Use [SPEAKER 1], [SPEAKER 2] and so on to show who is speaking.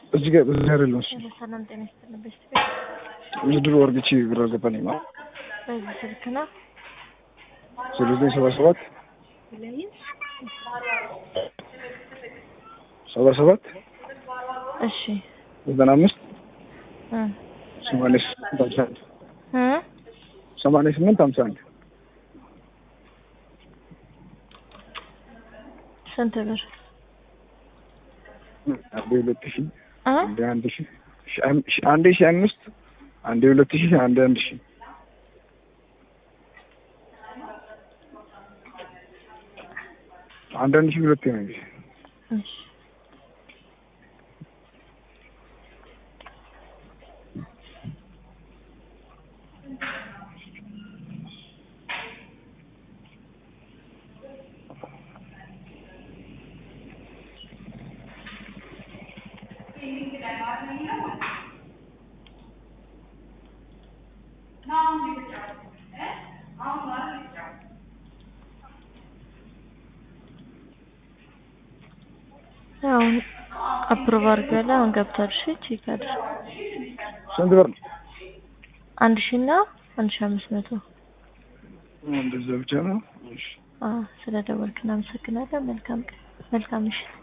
[SPEAKER 1] እዚህ ጋር እዚህ አይደለም እሱ
[SPEAKER 2] ሰላም ጤና ይስጥልን። በስቲ ቤት
[SPEAKER 1] ምድር ወርግቼ ብር አልገባልኝም። አዎ
[SPEAKER 2] በዚህ ስልክ ነው
[SPEAKER 1] ዜሮ ዘጠኝ ሰባ ሰባት ሰባ ሰባት
[SPEAKER 2] እሺ
[SPEAKER 1] ዘጠና አምስት
[SPEAKER 2] እ
[SPEAKER 1] ሰማንያ ስምንት ሀምሳ አንድ
[SPEAKER 2] እ
[SPEAKER 1] ሰማንያ ስምንት ሀምሳ አንድ
[SPEAKER 2] ስንት ብር
[SPEAKER 1] አንዴ ሁለት ሺህ
[SPEAKER 2] እ
[SPEAKER 1] አንዴ አንድ ሺህ ሺህ አም- ሺህ- አንዴ ሺህ አምስት አንዴ ሁለት ሺህ አንዴ አንድ ሺህ አንድ አንድ ሺህ ሁለቴ ነው እንጂ
[SPEAKER 2] እሺ አሁን አፕሮቭ አድርገህ አሁን ገብቷል። እሺ ቼክ አድርግ።
[SPEAKER 1] ስንት ብር ነው?
[SPEAKER 2] አንድ ሺህ እና አንድ ሺህ አምስት መቶ
[SPEAKER 1] እንደዛ ብቻ ነው። እሺ
[SPEAKER 2] አዎ ስለ ደወልክ እናመሰግናለን። መልካም ቀን መልካም ምሽት።